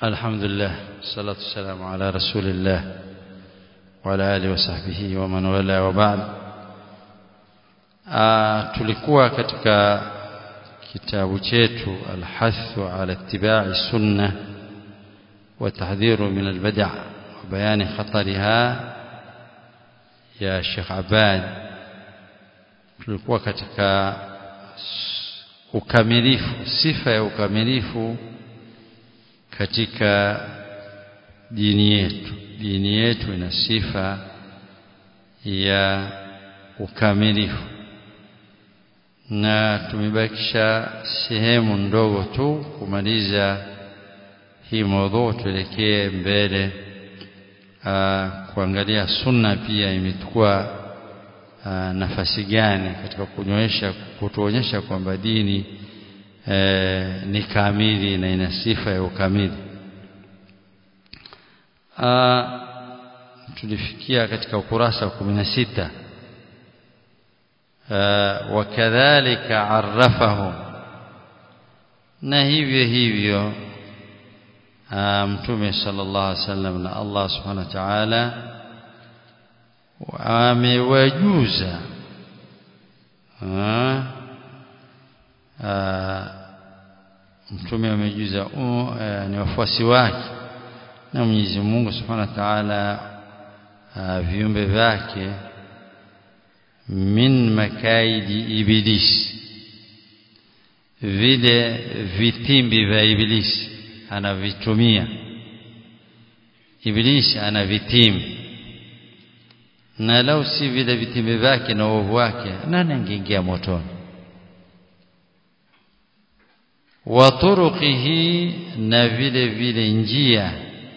الحمد لله والصلاة والسلام على رسول الله وعلى آله وصحبه ومن والاه وبعد tulikuwa katika kitabu chetu alhathu ala ittiba'i sunna wa tahdhiru min albada' wa bayani khatariha ya Sheikh Abad tulikuwa katika ukamilifu sifa ya ukamilifu katika dini yetu dini yetu ina sifa ya ukamilifu na tumebakisha sehemu ndogo tu kumaliza hii mada tuelekee mbele aa, kuangalia sunna pia imechukua nafasi gani katika kunyonyesha kutuonyesha kwamba dini e, ni kamili na ina sifa ya ukamili tulifikia katika ukurasa wa 16 wakadhalika arrafahum na hivyo hivyo mtume sallallahu alaihi wasallam na Allah subhanahu wa ta'ala amewajuza mtume amejuza ni wafuasi wake na Mwenyezi Mungu Subhanahu wa Ta'ala viumbe vyake min makaidi ibilisi vile vitimbi vya ibilisi anavitumia ibilisi ana vitimbi na lau si vile vitimbi vyake na uovu wake nani angeingia motoni wa turuqihi na vile vile njia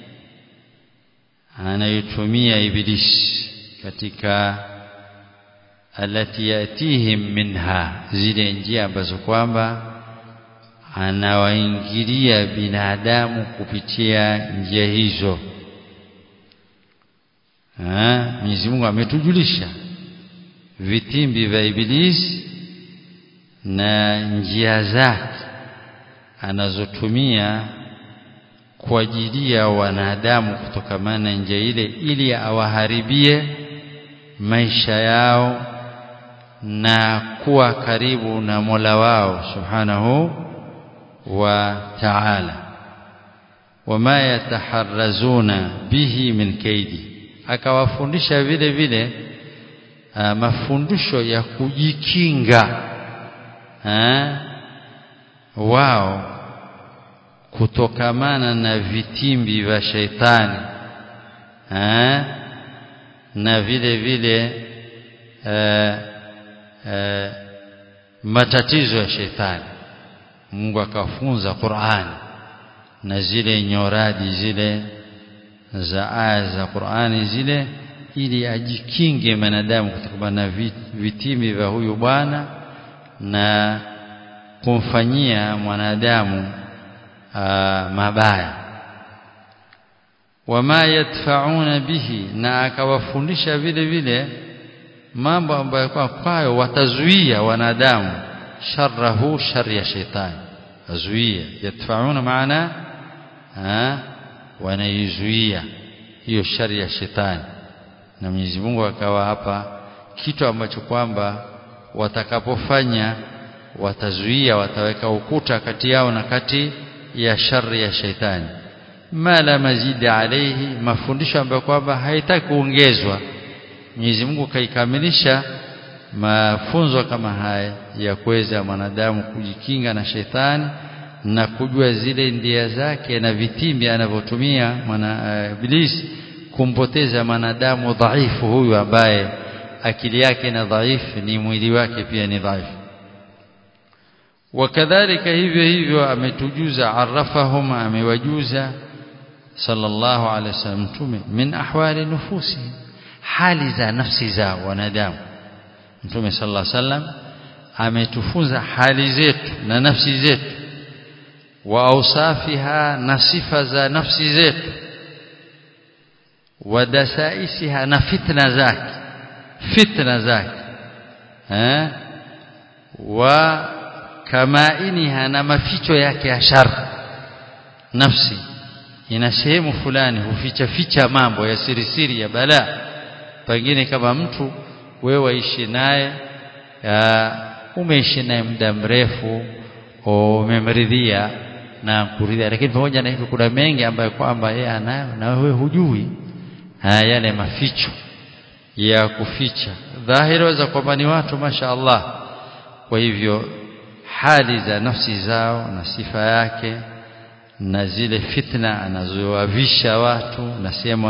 anayotumia ibilisi katika alati yatihim minha zile njia ambazo kwamba anawaingilia binadamu kupitia njia hizo Mwenyezi Mungu ametujulisha vitimbi vya ibilisi na njia zake anazotumia kwa ajili ya wanadamu kutokamana na njia ile ili awaharibie maisha yao na kuwa karibu na Mola wao subhanahu wa ta'ala wama yataharrazuna bihi min kaidi akawafundisha vile vile uh, mafundisho ya kujikinga uh, wao kutokamana na vitimbi vya sheitani eh, na vile vile eh, eh, matatizo ya sheitani Mungu akafunza Qur'ani na zile nyoradi zile za aya za Qur'ani zile ili ajikinge manadamu kutokana na vitimbi vya huyu bwana na kumfanyia mwanadamu mabaya wama yadfauna bihi na akawafundisha vile vile mambo ambayo kwa kwayo watazuia wanadamu sharrahu shari ya shetani azuia yadfauna maana wanaizuia hiyo shari ya shetani na Mwenyezi Mungu akawa hapa kitu ambacho kwamba watakapofanya watazuia wataweka ukuta kati yao na kati ya shari ya shaitani ma la mazidi alayhi mafundisho ambayo kwamba haitaki kuongezwa Mwenyezi Mungu kaikamilisha mafunzo kama haya ya kuweza mwanadamu kujikinga na shetani na kujua zile ndia zake na vitimbi anavyotumia mwana uh, ibilisi kumpoteza mwanadamu dhaifu huyu ambaye akili yake na dhaifu ni mwili wake pia ni dhaifu wakadhalika hivyo hivyo ametujuza arafahum amewajuza sallallahu alaihi wasallam mtume min ahwali nufusi hali za nafsi za wanadamu mtume sallallahu alaihi wasallam ametufunza hali zetu na nafsi zetu wa ausafiha na sifa za nafsi zetu wa dasaisiha na fitna zake fitna zake eh wa kamainiha na maficho yake ya shar nafsi ina sehemu fulani huficha ficha mambo ya siri siri ya balaa pengine kama mtu wewe waishi naye umeishi naye muda mrefu umemridhia na kuridhia lakini pamoja na hivyo kuna mengi ambayo kwamba yeye anayo na wewe hujui haya yale maficho ya kuficha dhahiri waweza kwamba ni watu masha Allah kwa hivyo hali za nafsi zao na sifa yake na zile fitna anazowavisha watu na sehemu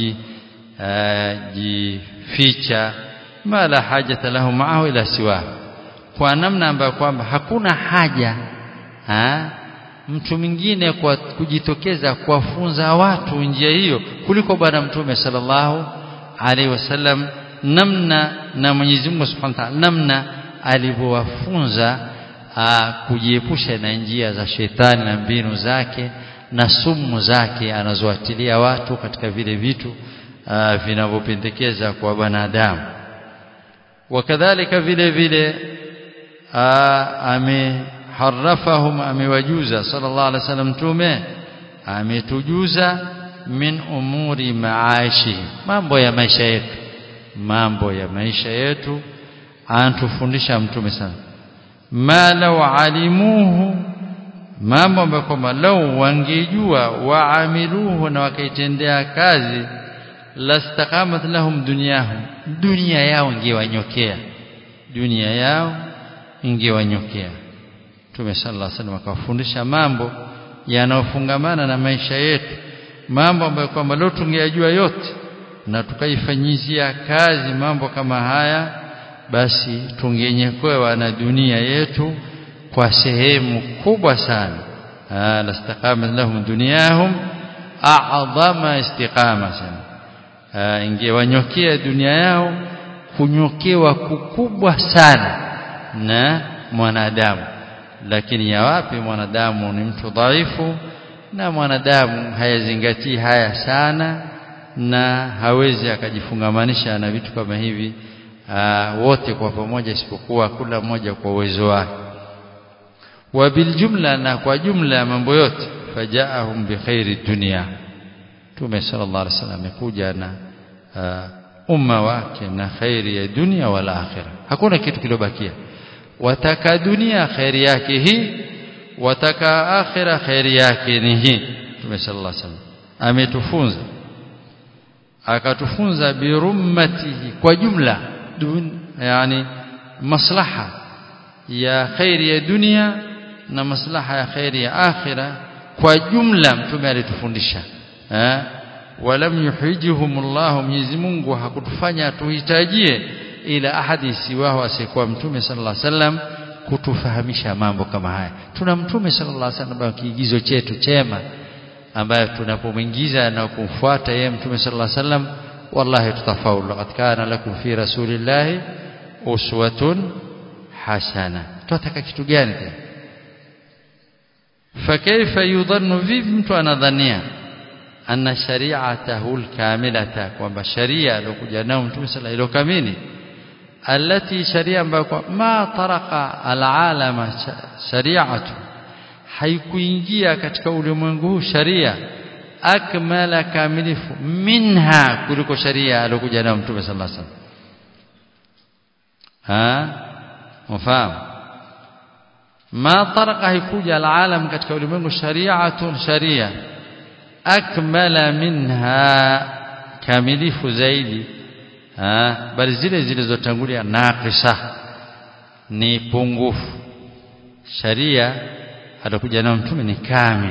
anazojificha ma la hajata lahu maahu ila siwa kwa namna ambayo kwamba hakuna haja ha? mtu mwingine kwa kujitokeza kuwafunza watu njia hiyo kuliko bwana mtume sallallahu alaihi wasallam namna na Mwenyezi Mungu Subhanahu wa Ta'ala namna alivyowafunza kujiepusha na njia za shetani na mbinu zake na sumu zake anazoatilia watu katika vile vitu vinavyopendekeza kwa wanadamu wakadhalika vile vile ameharafahum amewajuza sallallahu alaihi wasallam mtume ametujuza min umuri maaishi mambo ya maisha yetu mambo ya maisha yetu anatufundisha mtume sana ma law alimuhu mambo ambayo kwamba lau wangejua waamiluhu na wakaitendea kazi lastaqamat lahum dunyahum dunia yao ingewanyokea dunia yao ingewanyokea Mtume sallallahu alaihi wasallam akawafundisha mambo yanayofungamana na maisha yetu mambo ambayo kwamba leo tungeyajua yote na tukaifanyizia kazi mambo kama haya basi tungenyekewa na dunia yetu kwa sehemu kubwa sana lastaqamat lahum dunyahum a'dhama istiqama sana ingewanyokea dunia yao kunyokewa kukubwa sana na mwanadamu lakini ya wapi mwanadamu ni mtu dhaifu na mwanadamu hayazingatii haya sana na hawezi akajifungamanisha na vitu kama hivi aa, wote kwa pamoja isipokuwa kila mmoja kwa uwezo wake wa biljumla na kwa jumla ya mambo yote fajaahum bikhairi dunia Mtume sallallahu alaihi wasallam amekuja na uh, umma wake na khairi ya dunia wala akhira hakuna kitu kilobakia wataka dunia khairi yake hii wataka akhira khairi yake ni hii Mtume sallallahu alaihi wasallam ametufunza akatufunza birummatihi kwa jumla dun, yani maslaha ya khairi ya dunia na maslaha ya khairi ya akhira kwa jumla mtume alitufundisha eh walam yuhijihum Allah Mwenyezi Mungu hakutufanya tuhitajie ila ahadi siwahu asiyekuwa mtume sallallahu alaihi wasallam kutufahamisha mambo kama haya tuna mtume sallallahu alaihi wasallam kiigizo chetu chema ambaye tunapomwingiza na kumfuata yeye mtume sallallahu alaihi wasallam wallahi tutafaulu laqad kana lakum fi rasulillahi uswatun hasana tunataka kitu gani tena fakaifa yudhannu vipi mtu anadhania anna shari'atahu alkamilata kwamba sharia aliyokuja nayo mtume sallallahu alaihi kamili alati sharia ambayo ma taraka alalama shari'atu haikuingia katika ulimwengu huu sharia akmala kamilifu minha kuliko sharia aliyokuja nayo mtume sallallahu alaihi wasallam ha mfahamu ma taraka haikuja alalam katika ulimwengu shari'atun sharia akmala minha kamilifu zaidi ha bali zile zilizotangulia naqisa ni pungufu sharia atakuja nayo mtume ni kamili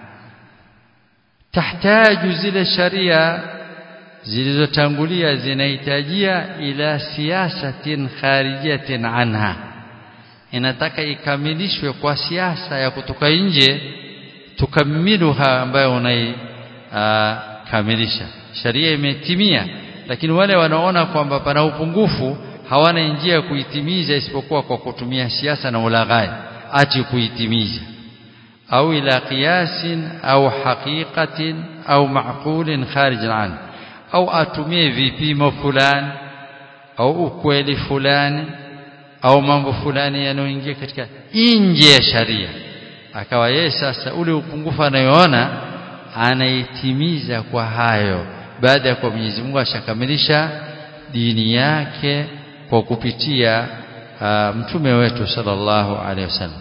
tahtaju zile sharia zilizotangulia zinahitajia ila siasatin kharijatin anha inataka ikamilishwe kwa siasa ya kutoka nje tukamiluha ambayo unaikamilisha sharia imetimia lakini wale wanaona kwamba pana upungufu hawana njia ya kuitimiza isipokuwa kwa kutumia siasa na ulaghai ati kuitimiza au ila qiyasin au haqiqatin au ma'qulin kharij an au atumie vipimo fulani au ukweli fulani au mambo fulani yanayoingia katika nje ya sharia akawa yeye sasa ule upungufu anayoona anaitimiza kwa hayo baada ya kwa Mwenyezi Mungu ashakamilisha dini yake kwa kupitia uh, mtume wetu sallallahu alaihi wasallam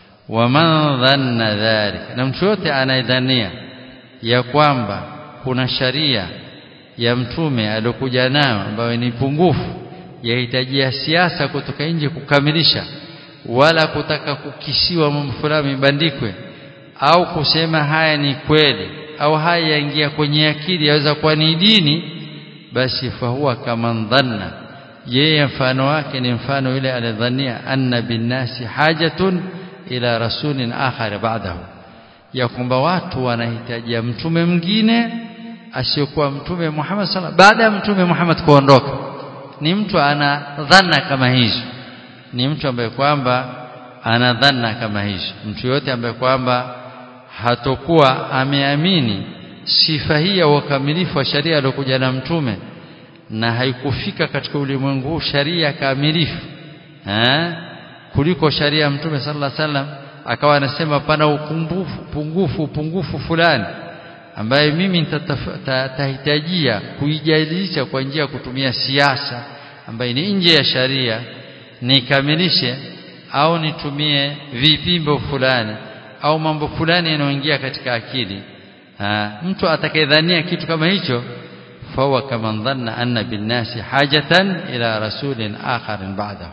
waman dhanna dhalika na mtu yote anayedhania ya kwamba kuna sharia ya mtume aliyokuja nayo ambayo ni pungufu yahitajia siasa kutoka nje kukamilisha wala kutaka kukisiwa mambo fulani ibandikwe au kusema haya ni kweli au haya yaingia kwenye akili yaweza kuwa ni dini basi fahuwa kama dhanna yeye mfano wake ni mfano yule alidhania anna binnasi hajatun ila rasulin akhar ba'dahu ya kwamba watu wanahitajia mtume mwingine asiyokuwa mtume Muhammad sallallahu baada ya mtume Muhammad kuondoka ni mtu ana dhana kama hizo ni mtu ambaye kwamba ana dhana kama hizo mtu yote ambaye kwamba hatokuwa ameamini sifa hii ya ukamilifu wa sharia aliyokuja na mtume na haikufika katika ulimwengu huu sharia kamilifu eh kuliko sharia ya mtume sallallahu alaihi wasallam akawa anasema pana upungufu pungufu upungufu fulani ambaye mimi nitahitajia kuijadilisha kwa njia ya kutumia siasa ambaye ni nje ya sharia nikamilishe au nitumie vipimbo fulani au mambo fulani yanayoingia katika akili ha, mtu atakayedhania kitu kama hicho fahuwa kama dhanna anna binnasi hajatan ila rasulin akhar ba'dahu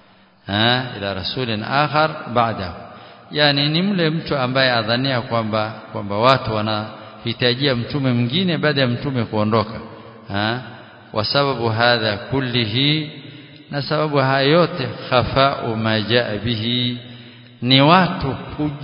ha, ila rasulin akhar ba'dahu yani ni mle mtu ambaye adhania kwamba kwamba watu wanahitajia mtume mwingine baada ya mtume kuondoka ha wa sababu hadha kullihi na sababu haya yote khafa'u ma jaa bihi ni watu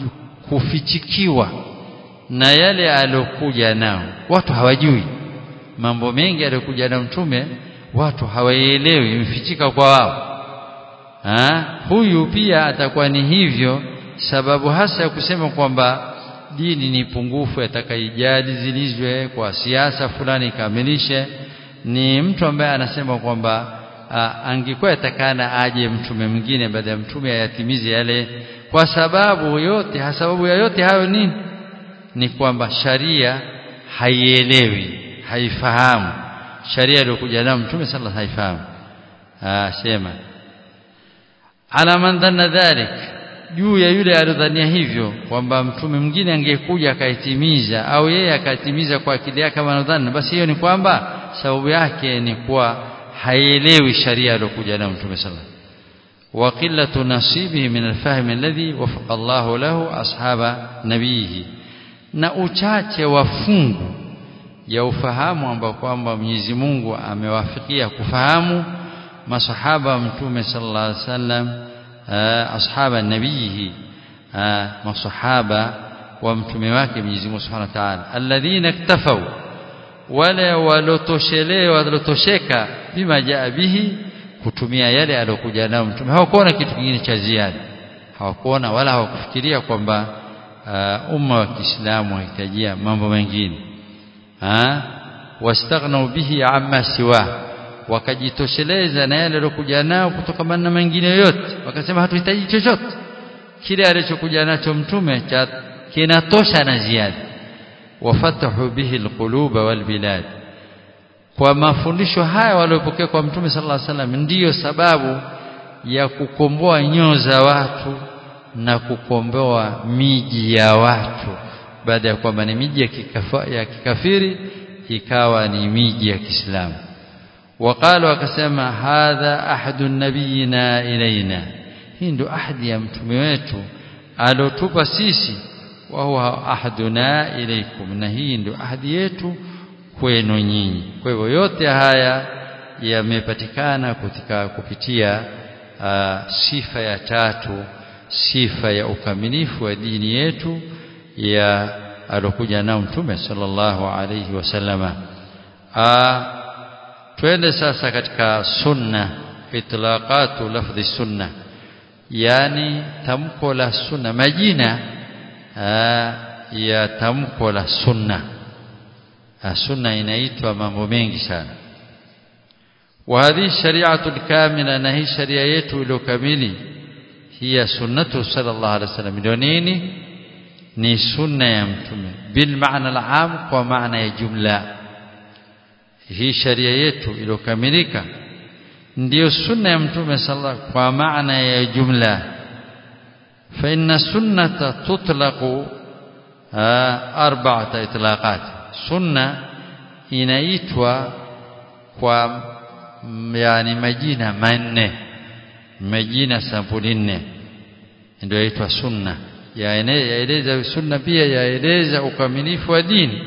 kufichikiwa na yale aliyokuja nao watu hawajui mambo mengi aliyokuja na mtume watu hawaelewi imefichika kwa wao ha? huyu pia atakuwa ni hivyo sababu hasa ya kusema kwamba dini ni pungufu atakaijadi zilizwe kwa siasa fulani ikamilishe ni mtu ambaye anasema kwamba angekuwa atakana aje mtume mwingine baada ya mtume ayatimize yale kwa sababu yote sababu ya yote hayo nini ni kwamba sharia haielewi haifahamu sharia iliyokuja nayo mtume sallallahu haifahamu ah sema ala man dhanna dhalik juu ya yule aliyodhania hivyo kwamba mtume mwingine angekuja akaitimiza au yeye akatimiza kwa akili yake kama anadhani basi hiyo ni kwamba sababu yake ni kuwa haielewi sharia aliyokuja nayo mtume sallallahu wa qillatu nasibihi min alfahm alladhi wafaqa Allahu lahu ashaba nabihi na uchache wa fungu ya ufahamu ambao kwamba Mwenyezi Mungu amewafikia kufahamu masahaba wa mtume sallallahu alaihi wasallam ashaba nabihi masahaba wa mtume wake Mwenyezi Mungu Subhanahu wa Ta'ala alladhina iktafau wale walotoshelewa walotosheka bima jaa bihi kutumia yale aliyokuja nayo mtume hawakuona kitu kingine cha ziada hawakuona wala hawakufikiria kwamba uh, umma wa Kiislamu wahitajia mambo mengine ha wastaghnau bihi amma siwa wakajitosheleza na yale aliyokuja nao kutokana na mengine yote wakasema hatuhitaji chochote kile alichokuja nacho mtume cha kinatosha na ziada wafatahu bihi alquluba walbilad kwa mafundisho haya waliopokea kwa mtume sallallahu alaihi wasallam ndiyo sababu ya kukomboa nyoyo za watu na kukomboa miji ya watu baada ya kwamba ni miji ya, kikafa, ya kikafiri ikawa ni miji ya Kiislamu وقالوا akasema hadha ahadu nabiyina ilaina hii ndio ahadi ya mtume wetu alotupa sisi wa huwa ahaduna ilaikum na hii ndio ahadi yetu kwenu nyinyi kwa hivyo yote haya yamepatikana kutika kupitia uh, sifa ya tatu sifa ya ukamilifu wa dini yetu ya alokuja nao mtume sallallahu alayhi wasallama uh, twende sasa katika sunna itlaqatu lafdhi sunna yani tamko la sunna majina aa, ya tamko la sunna aa, sunna inaitwa mambo mengi sana wa hadhi shari'atu kamila na hii sharia yetu iliyokamili hiya sunnatu sallallahu alaihi wasallam ndio nini ni sunna ya mtume bil maana al-am kwa maana ya jumla hii sharia yetu iliyokamilika ndiyo sunna ya mtume sallallahu kwa maana ya jumla fa inna sunnata tutlaqu arba'ata itlaqat sunna inaitwa kwa yani majina manne majina sampuli nne ndio yaitwa sunna yaeleza sunna pia yaeleza ukamilifu wa dini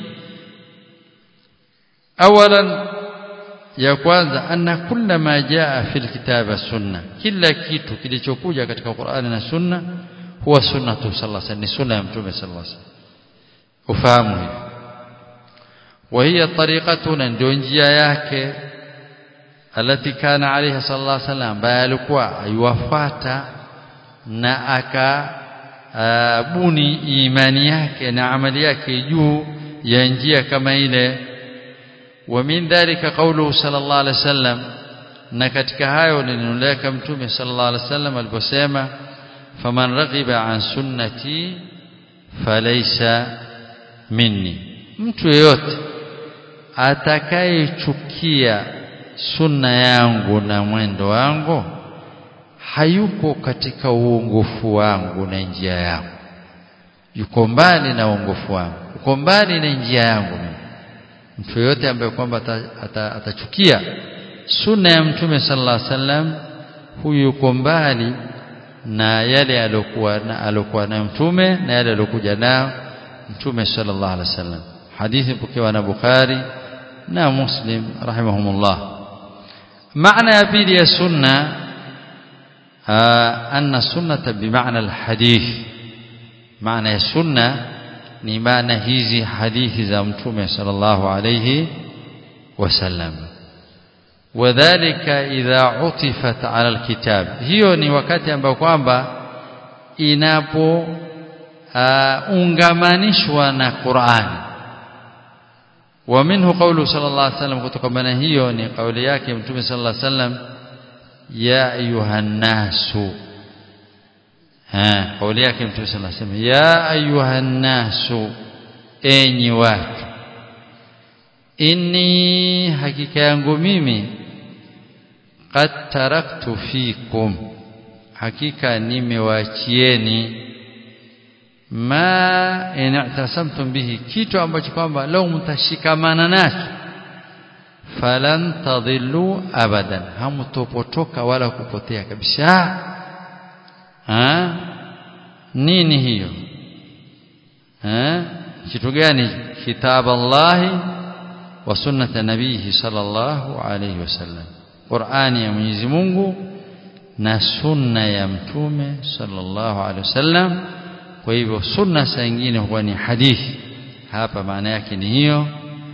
awalan ya kwanza anna kulla ma jaa fil kitaba sunna kila kitu kilichokuja katika Qur'ani na sunna huwa sunnatu sallallahu alaihi wasallam ni sunna ya mtume sallallahu alaihi wasallam ufahamu hivi wa hiya tariqatuna ndio njia yake alati kana alaiha sallallahu alaihi wasallam ambaye alikuwa ayuwafuata na akabuni imani yake na amali yake juu ya njia kama ile ومن ذلك قوله صلى الله عليه وسلم na katika hayo linuleka mtume sallallahu alaihi wasallam aliposema faman raghiba an sunnati falaysa minni mtu yeyote atakayechukia sunna yangu na mwendo wangu hayuko katika uongofu wangu na njia yangu yuko mbali na uongofu wangu uko mbali na njia yangu mtu yote ambaye kwamba atachukia ata, ata sunna ya mtume sallallahu alaihi wasallam huyu yuko mbali na yale aliyokuwa na aliyokuwa nayo mtume na yale aliyokuja nayo mtume sallallahu alaihi wasallam hadithi pokewa na Bukhari na Muslim rahimahumullah maana ya pili ya sunna anna sunnata bimaana alhadith maana ya sunna ni maana hizi hadithi za mtume sallallahu alayhi wasallam wadhālika idha utifat ala alkitab hiyo ni wakati ambao kwamba inapo ungamanishwa na Qur'an wa minhu qawlu sallallahu alayhi wasallam kutokana hiyo ni kauli yake mtume sallallahu alayhi wasallam ya ayuhan nasu ha kauli yake mtume sallallahu alayhi wasallam ya ayuhan nasu enyi watu inni hakika yangu mimi qad taraktu fikum hakika nimewaachieni ma in i'tasamtum bihi kitu ambacho kwamba leo mtashikamana nacho falan tadhillu abadan hamtopotoka wala kupotea kabisa ha nini hiyo ha kitu gani kitab Allah wa sunnat nabihi sallallahu alayhi wasallam Qur'ani ya Mwenyezi Mungu na sunna ya mtume sallallahu alayhi wasallam kwa hivyo sunna saa nyingine huwa ni hadithi hapa maana yake ni hiyo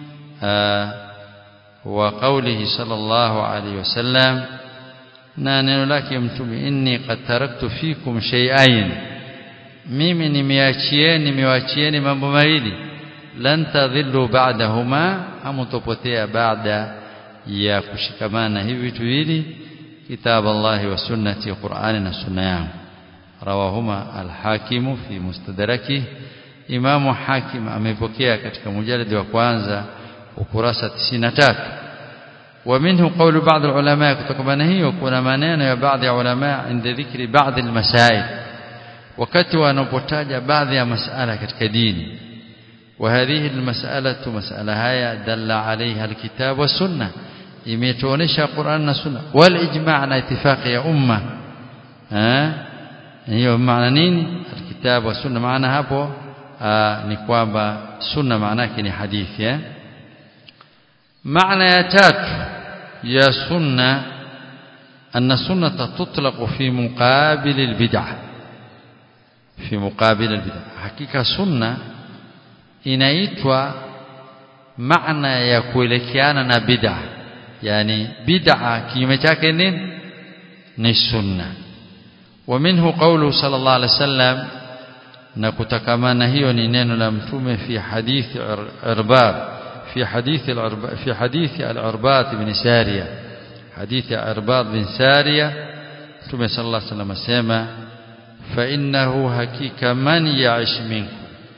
wa qawlihi sallallahu alayhi wasallam na neno lake mtume inni qad taraktu fikum shay'ain mimi nimeachieni nimewachieni mambo mawili lan tadhillu ba'dahuma hamtopotea baada ya kushikamana hivi vitu viwili kitab Allah wa sunnati Qur'ani na sunna yangu rawahuma al-Hakim fi mustadraki Imam Hakim amepokea katika mujaladi wa kwanza ukurasa 93 ومنه قول بعض العلماء kutokana hiyo kuna maneno ya baadhi ya ulama inda dhikri baadhi almasail wakati wanapotaja baadhi ya masala katika dini وهذه المسألة مسألة هيا دل عليها الكتاب والسنة imetuonesha Qur'an na Sunna wal ijma' na itifaqi ya umma eh hiyo maana nini alkitab wa sunna maana hapo ni kwamba sunna maana yake ni hadithi eh maana ya tatu ya sunna أن السنة تطلق في مقابل البدعة في مقابل البدعة حقيقة سنة inaitwa maana ya kuelekeana na bid'a yani bid'a kinyume chake nini ni sunna ومنه قوله صلى الله عليه وسلم na kutakamana hiyo ni neno la mtume fi hadithi irbab fi hadithi fi hadithi al-irbad ibn sariya hadithi irbad bin sariya mtume sallallahu alaihi wasallam asema fa innahu hakika man ya'ish minkum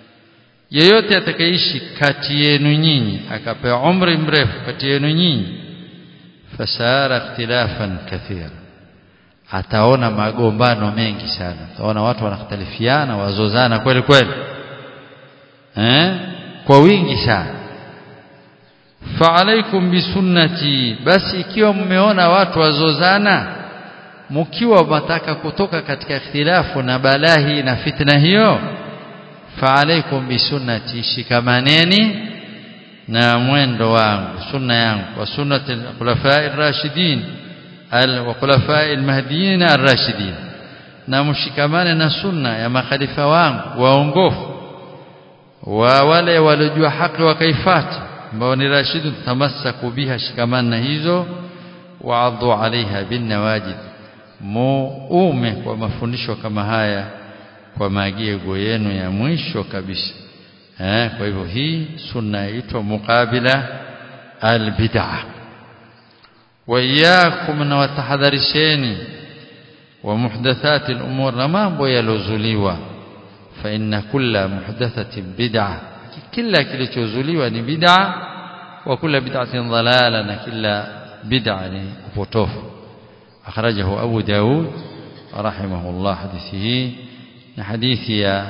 yeyote atakayeishi kati yenu nyinyi akapewa umri mrefu kati yenu nyinyi fasara ikhtilafan kathira ataona magombano mengi sana ataona watu wanakhtalifiana wazozana kweli kweli eh kwa wingi sana fa'alaykum bisunnati basi ikiwa mmeona watu wazozana mkiwa mtaka kutoka katika ikhtilafu na balahi na fitna hiyo fa'alaykum bisunnati shikamaneni na mwendo wangu sunna yangu wa sunnati al-khulafa'i ar-rashidin wa khulafa'i al-mahdiyyin ar-rashidin na mshikamane na sunna ya makhalifa wangu waongofu wa wale waliojua haki wakaifata ambao ni rashidun tamassaku biha shikamana hizo waadhu alaiha bin nawajid muume kwa mafundisho kama haya kwa maagizo yenu ya mwisho kabisa eh kwa hivyo hii sunna yaitwa muqabila albid'ah wa iyyakum na watahadharisheni wa muhdathati al-umur na mambo yalozuliwa fa inna kulla muhdathatin bid'ah kila kilichozuliwa ni bid'a wa kila bid'atin dhalala na kila bid'a ni upotofu akhrajahu abu daud rahimahullah hadithi na hadithi ya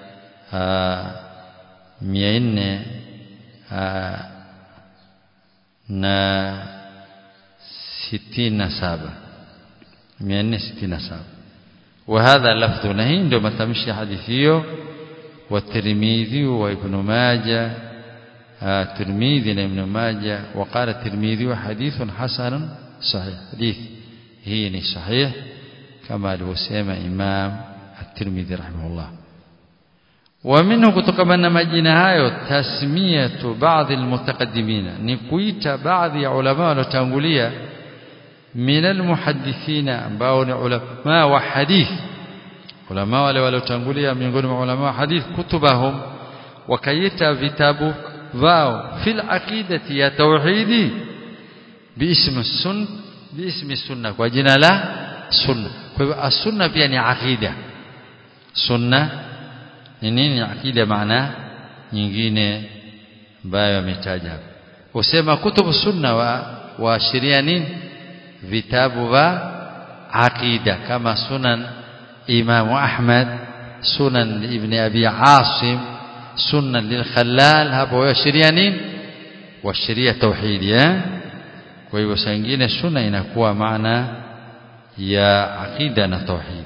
400 na 67 467 وهذا لفظ نهي ndio matamshi hadithi hiyo والترمذي وابن ماجه الترمذي وابن ماجه وقال الترمذي حديث حسن صحيح حديث هي صحيح كما alivyosema Imam At-Tirmidhi rahimahullah ومنه kutokana majina hayo tasmiyatu baadhi almutaqaddimina ni kuita baadhi ya ulama waliotangulia min almuhaddithina ambao ni ulama wa hadith ulama wale waliotangulia miongoni mwa ulama wa hadith kutubahum wakaita vitabu vao fil aqidati ya tauhidi biismi sun biismi sunna kwa jina la sunna kwa hivyo as-sunna pia ni aqida sunna ni nini aqida maana nyingine ambayo ametaja hapa usema kutubu sunna wa waashiria nini vitabu vya aqida kama sunan إمام أحمد سنن ابن أبي عاصم سنن للخلال hapo washiria nini washiria tauhidi eh kwa hivyo saa nyingine sunna inakuwa maana ya aqida na tauhid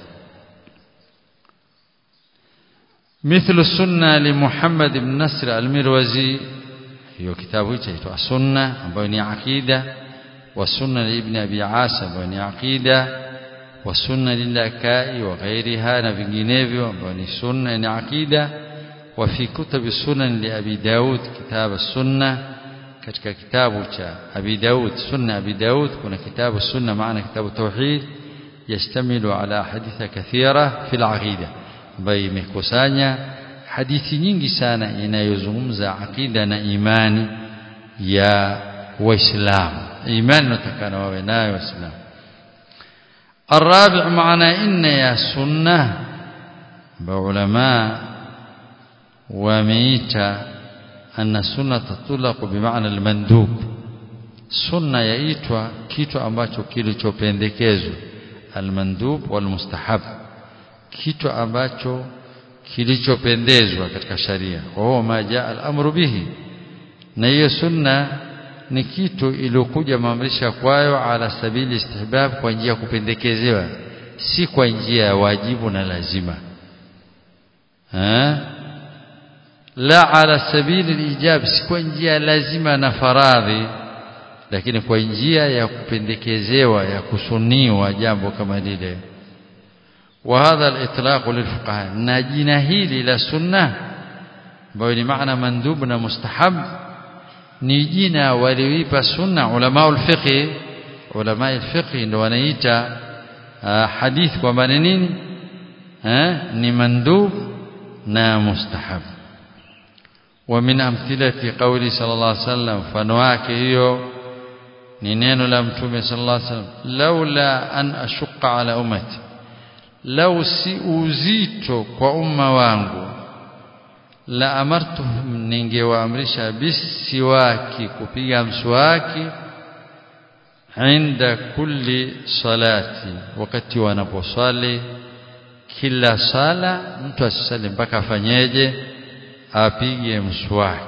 مثل السنة لمحمد بن نصر المروزي hiyo kitabu hicho chaitwa sunna ambayo ni aqida wa sunna ibn abi asim ambayo ni aqida والسنة للأكاء وغيرها نفنجينيفيو وبني سنة يعني عقيدة وفي كتب السنن لأبي داود كتاب السنة katika kitabu cha Abi Daud sunna Abi Daud kuna kitabu sunna maana kitabu tauhid yastamilu ala haditha kathira fil aqida ambayo imekusanya hadithi nyingi sana inayozungumza aqida na imani ya waislamu imani natakana wawe nayo waislamu الرابع معنى إن يا سنة بعلماء وميتا أن السنة تطلق بمعنى المندوب سنة يأيتوا كيتو ambacho kilichopendekezwa almandub walmustahab kitu ambacho kilichopendezwa katika sharia wa ma jaa al-amru bihi na hiyo sunna ni kitu iliyokuja maamrisha kwayo ala sabili istihbab kwa njia ya kupendekezewa si kwa njia ya wajibu na lazima ha? la ala sabili lijab si kwa njia lazima na faradhi lakini kwa njia ya kupendekezewa ya kusuniwa jambo kama lile وهذا الإطلاق للفقهاء ناجينا هيلي لا سنة بين معنى مندوب مستحب ni jina walioipa sunna ulama ulfiqh ulama ulfiqh ndio wanaita hadith kwamba ni nini ni mandub na mustahab wa min amthilati qawli sallallahu alaihi wasallam mfano wake hiyo ni neno la mtume sallallahu alaihi wasallam laula an ashqa ala ummati lau si uzito kwa umma wangu la amartuhum ningewaamrisha bisiwaki kupiga mswaki inda kulli salati wakati wanaposwali kila sala mtu asisali mpaka afanyeje apige mswaki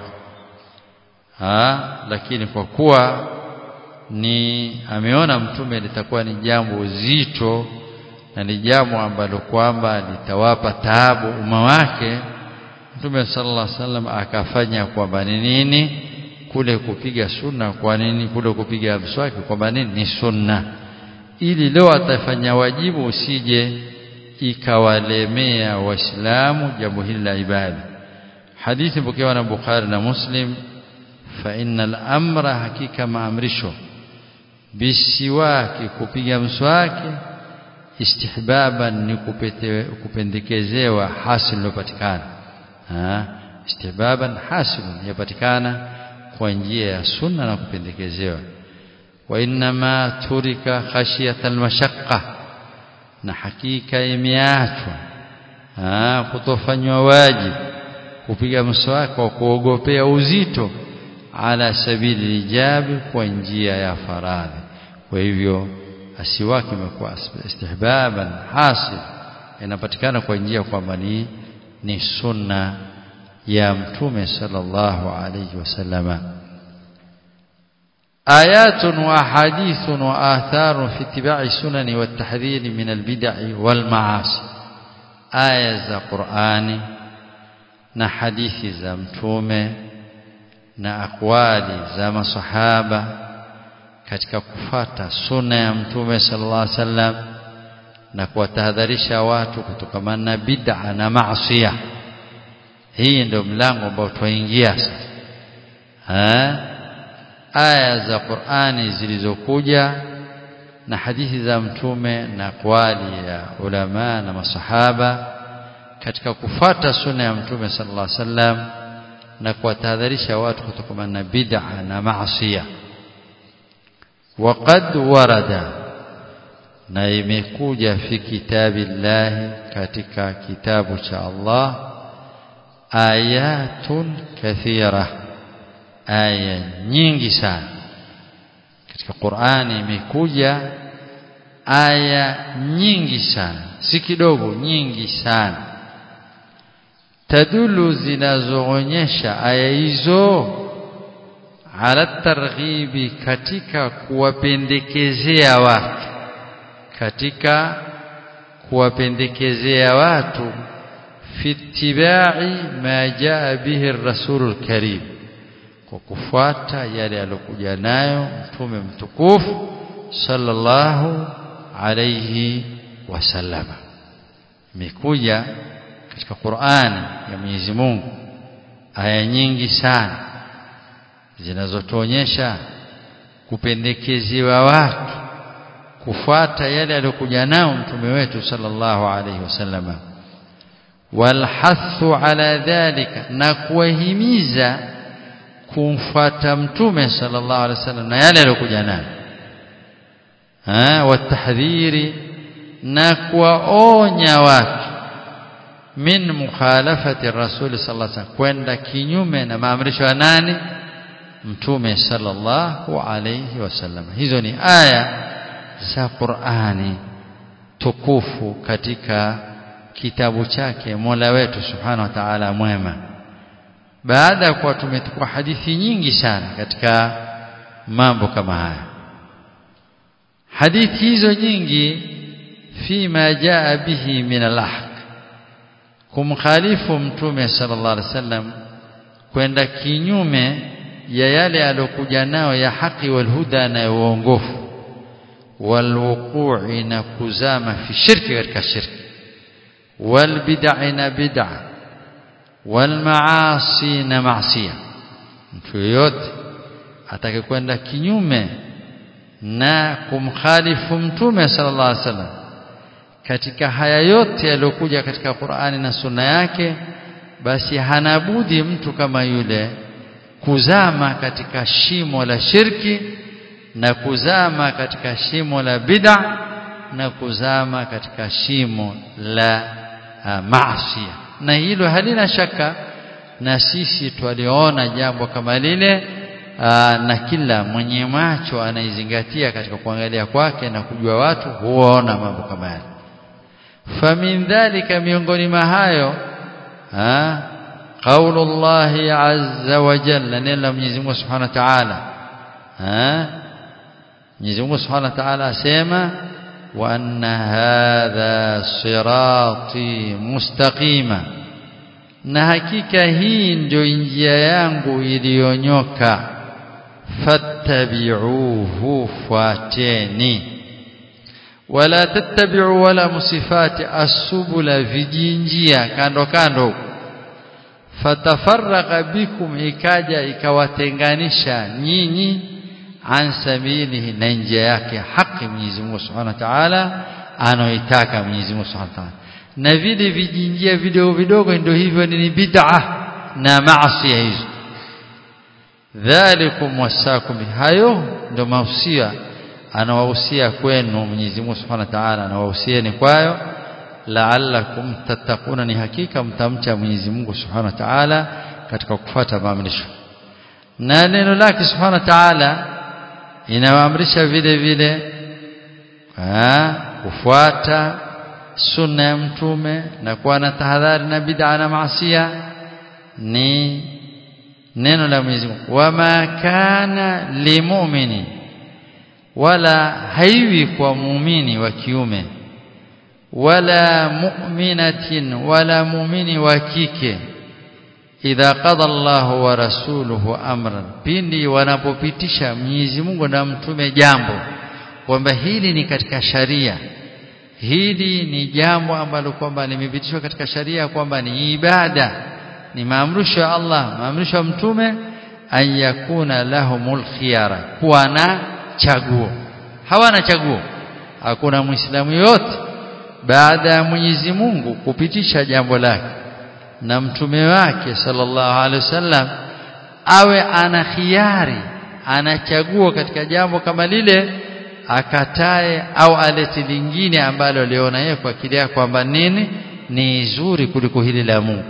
ha lakini kwa kuwa ni ameona mtume litakuwa ni jambo zito na ni jambo ambalo kwamba litawapa taabu umma wake Mtume sallallahu alaihi wasallam akafanya kwamba ni nini kule kupiga sunna kwa nini kule kupiga mswaki kwamba nini ni sunna ili leo atafanya wajibu usije ikawalemea waislamu jambo hili la ibada hadithi pokewa na Bukhari na Muslim fa innal amra hakika maamrisho bisiwaki kupiga mswaki istihbaban ni kupendekezewa hasil lopatikana istihbaban hasilun yapatikana kwa njia ya sunna na kupendekezewa wa inma turika khashiyata almashaqqa na hakika imeachwa kutofanywa wajibu kupiga mswaki kwa kuogopea uzito ala sabili ijabi kwa njia ya faradhi kwa hivyo asiwaki imekuwa istihbaban hasil inapatikana kwa njia kwamba ni ni sunna ya mtume sallallahu alayhi wasallama آيات وأحاديث وآثار في اتباع السنن والتحذير من البدع والمعاصي آية ذا قرآن na hadithi za mtume na akwali za masahaba katika kufata sunna ya mtume sallallahu alaihi wasallam na kuwatahadharisha watu kutokamana na bid'a na maasiya hii ndio mlango ambao twaingia sasa aya za Qur'ani zilizokuja na hadithi za mtume na kwali ya ulama na masahaba katika kufata sunna ya mtume sallallahu alaihi wasallam na kuwatahadharisha watu kutokana na bid'a na maasiya waqad warada na imekuja fi kitabillahi katika kitabu cha Allah ayatun kathira aya nyingi sana katika Qur'ani imekuja aya nyingi sana si kidogo nyingi sana tadulu zinazoonyesha aya hizo ala targhibi katika kuwapendekezea watu katika kuwapendekezea watu fi ittibai ma jaa bihi ar-rasulul karim kwa kufuata yale aliyokuja nayo mtume mtukufu sallallahu alayhi wasallama imekuja katika Qur'ani ya Mwenyezi Mungu aya nyingi sana zinazotuonyesha kupendekezewa watu kufuata yale aliyokuja nao mtume wetu sallallahu alayhi wasallama walhathu ala dhalika na kuwahimiza kumfuata mtume sallallahu alaihi wasallam na yale aliyokuja nayo ah watahdhiri na kuwaonya watu min mukhalafati rasul sallallahu alaihi wasallam kwenda kinyume na maamrisho ya nani mtume sallallahu alaihi wasallam hizo ni aya za Qur'ani tukufu katika kitabu chake Mola wetu subhanahu wa ta'ala mwema baada ya kuwa tumetukua hadithi nyingi sana katika mambo kama haya hadithi hizo nyingi fima jaa bihi min al-ahq kumkhalifu mtume sallallahu alaihi wasallam kwenda kinyume ya yale aliyokuja nao ya haki wal huda na uongofu walwuqu'i na kuzama fi shirki katika shirki wal bid'a na bid'a wal maasi na maasiya mtu yoyote atakayekwenda kinyume na kumkhalifu mtume sallallahu alaihi wasallam katika haya yote yaliyokuja katika Qur'ani na Sunna yake basi hana budi mtu kama yule kuzama katika shimo la shirki na kuzama katika shimo la bid'a na kuzama katika shimo la uh, maasi na hilo halina shaka na sisi twaliona jambo kama lile aa, na kila mwenye macho anaizingatia katika kuangalia kwake na kujua watu huona mambo kama yale famin dhalika miongoni mwa hayo قول الله عز وجل نلا Mwenyezi Mungu Subhanahu wa Ta'ala eh Mwenyezi Mungu Subhanahu wa Ta'ala asema wa anna hadha sirati mustaqima na hakika hii ndio njia yangu iliyonyoka fattabi'uhu fuateni wala tattabi'u wala musifati asubula vijinjia kando kando fatafarraqa bikum ikaja ikawatenganisha nyinyi an sabilihi na njia yake haki Mwenyezi Mungu Subhanahu wa Ta'ala anaoitaka Mwenyezi Mungu Subhanahu wa Ta'ala na vile vijinjia vidogo vidogo ndio hivyo ni bid'a na maasi hizo dhalikum wasakum hayo ndio mausia anawahusia kwenu Mwenyezi Mungu Subhanahu wa Ta'ala anawahusieni kwayo la'allakum tattaquna ni hakika mtamcha Mwenyezi Mungu Subhanahu wa Ta'ala katika kufuata maamrisho na neno lake Subhanahu wa Ta'ala inawaamrisha vile vile kufuata sunna ya mtume na kuwa na tahadhari na bid'a na maasiya ni neno la Mwenyezi Mungu wama kana limu'mini wala haiwi kwa muumini wa kiume wala mu'minatin wala muumini wa kike idha qada Allahu wa rasuluhu amran pindi wanapopitisha Mwenyezi Mungu na mtume jambo kwamba hili ni katika sharia hili ni jambo ambalo kwamba limepitishwa katika sharia kwamba ni ibada ni maamrisho ya Allah maamrisho ya mtume an yakuna lahumul khiyara kuwa na chaguo hawana chaguo hakuna muislamu yote baada ya Mwenyezi Mungu kupitisha jambo lake na mtume wake sallallahu alaihi wasallam awe ana khiari anachagua katika jambo kama lile akatae au alete lingine ambalo aliona yeye kwa akili yake kwamba nini ni zuri kuliko hili la Mungu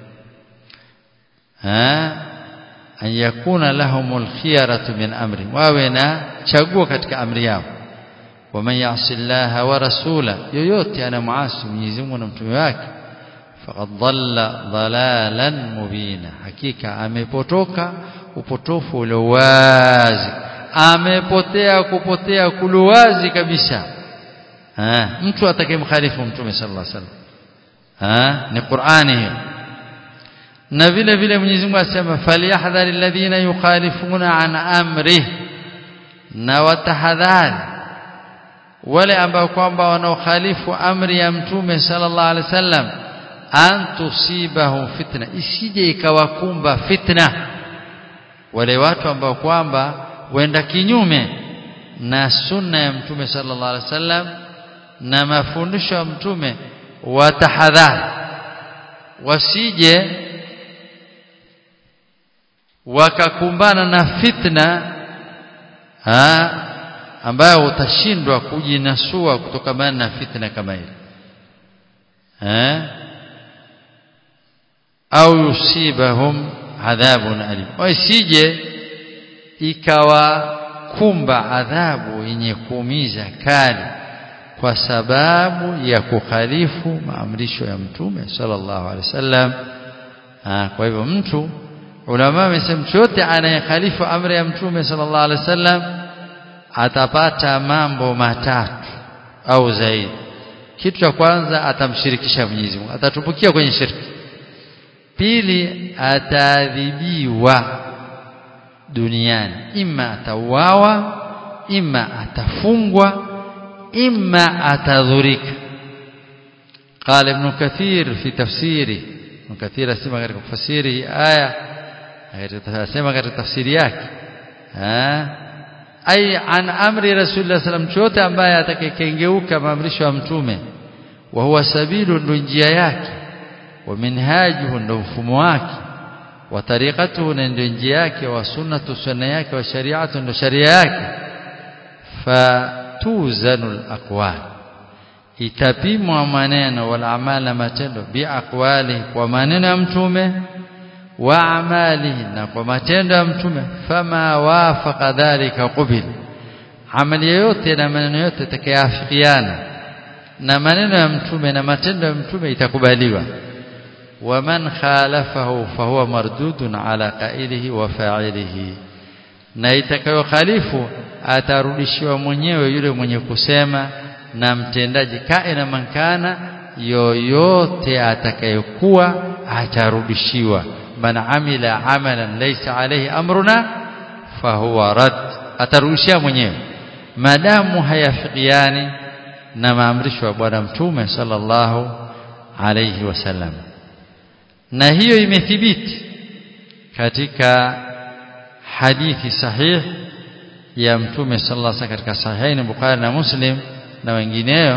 ha an yakuna lahumul khiyaratu min amri wawe na chaguo katika amri yao waman yasi llaha wa rasula yoyote anamuasi Mwenyezi Mungu na mtume wake faqad dhalla dhalalan mubina hakika amepotoka upotofu ule wazi amepotea kupotea kuluwazi kabisa ha mtu atakayemkhalifu mtume sallallahu alaihi wasallam ha ni Qur'ani hiyo na vile vile Mwenyezi Mungu asema falyahdhari alladhina yukhalifuna an amri na watahadhari wale ambao kwamba wanaokhalifu amri ya mtume sallallahu alaihi wasallam an tusibahum fitna isije ikawakumba fitna wale watu ambao kwamba wenda kinyume na sunna ya mtume sallallahu alaihi wasallam na mafundisho ya mtume watahadhari wasije wakakumbana na fitna ha, ambayo utashindwa kujinasua kutokana na fitna kama ile eh au yusibahum adhabun alim wasije ikawakumba adhabu yenye kuumiza kali kwa sababu ya kukhalifu maamrisho ya mtume sallallahu alaihi wasallam kwa hivyo mtu ulama wamesema mtu yote anayekhalifu amri ya mtume sallallahu alaihi wasallam atapata mambo matatu au zaidi kitu cha kwanza atamshirikisha Mwenyezi Mungu atatumbukia kwenye shirki pili ataadhibiwa duniani ima atauawa ima atafungwa ima atadhurika قال ابن كثير في تفسيره ابن كثير اسمع katika kufasiri aya akasema katika tafsiri yake ai an amri rasulullah sallam chote ambaye atakayekengeuka maamrisho ya mtume wa huwa sabilu ndo njia yake wa minhajuhu ndo mfumo wake wa tariqatuhu ndo njia yake wa sunnatu sunna yake wa shari'atu ndo sharia yake fatuzanu alaqwal itapimwa maneno wal amala matendo bi aqwali kwa maneno ya mtume wa amalihi na kwa matendo ya mtume fama wafaqa dhalika qubil amali yote na maneno yote takayafikiana na maneno ya mtume na matendo ya mtume itakubaliwa waman khalafahu fahuwa mardudun ala qailihi wa fa'ilihi na itakayokhalifu atarudishiwa mwenyewe yule mwenye kusema na mtendaji kaina mankana yoyote atakayekuwa atarudishiwa man amila amalan laysa alayhi amruna fahuwa rad atarudishia mwenyewe madamu hayafikiani na maamrisho ya bwana mtume sallallahu alayhi wasallam na hiyo imethibiti katika hadithi sahih ya mtume sallallahu alayhi katika sahihain Bukhari na Muslim na wengineo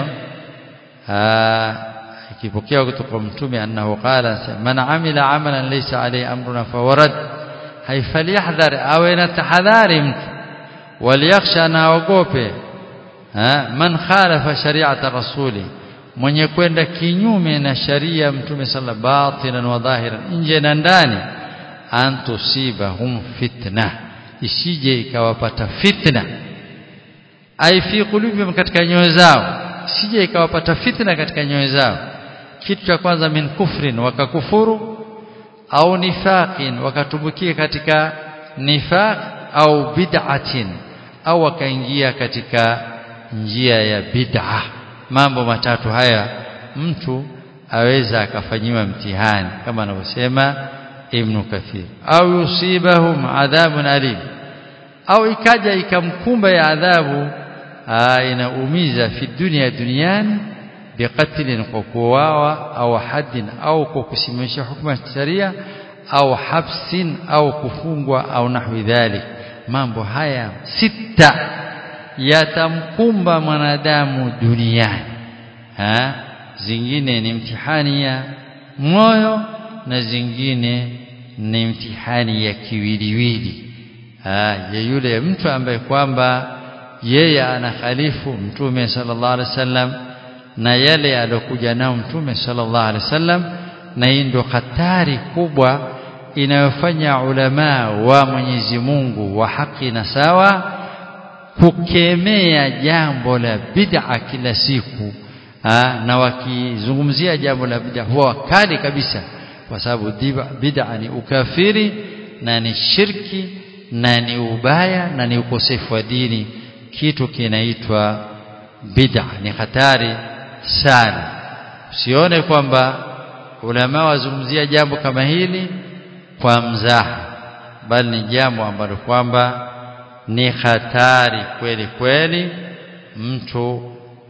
ikipokea kutoka kwa mtume annahu qala man amila amalan laysa alayhi amruna fawarad haifaliyahdhar awe na tahadhari mtu waliyakhsha na aogope man khalafa shari'ata rasuli mwenye kwenda kinyume na sharia mtume sala batinan wa dhahiran nje na ndani antusibahum fitna isije ikawapata fitna ai fi qulubihim katika nyoyo zao isije ikawapata fitna katika nyoyo zao kitu cha kwanza min kufrin wakakufuru au nifaqin wakatumbukia katika nifaq au bid'atin au wakaingia katika njia ya bid'a mambo matatu haya mtu aweza akafanyiwa mtihani kama anavyosema Ibn Kathir au yusibahum adhabun alim au ikaja ikamkumba ya adhabu inaumiza fi dunia duniani biqatlin kwa kuuawa au haddin au kwa kusimamisha hukumu ya sharia au habsin au kufungwa au nahwi dhalik mambo haya sita yatamkumba mwanadamu duniani ha? zingine ni mtihani ya moyo na zingine ni mtihani ya kiwiliwili ya yule mtu ambaye kwamba yeye anakhalifu mtume sallallahu alaihi wasallam na yale aliyokuja nao mtume sallallahu alaihi wasallam na hii ndio hatari kubwa inayofanya ulama wa Mwenyezi Mungu wa haki na sawa kukemea jambo la bid'a kila siku ha, na wakizungumzia jambo la bid'a huwa wakali kabisa kwa sababu bid'a ni ukafiri na ni shirki na ni ubaya na ni ukosefu wa dini kitu kinaitwa bid'a ni hatari sana usione kwamba ulama wazungumzia jambo kama hili kwa mzaha bali ni jambo ambalo kwamba ni hatari kweli kweli mtu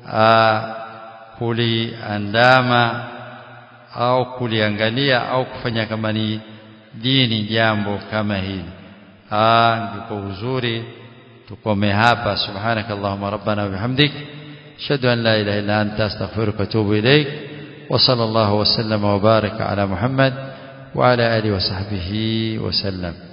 kuliandama au kuliangalia au kufanya kama ni dini jambo kama hili ndipo uzuri tukome hapa subhanaka allahumma rabbana wa bihamdik ashhadu an la ilaha illa anta astaghfiruka wa atubu ilaik wa sallallahu wa sallama wa baraka ala muhammad wa ala alihi wa sahbihi wa sallam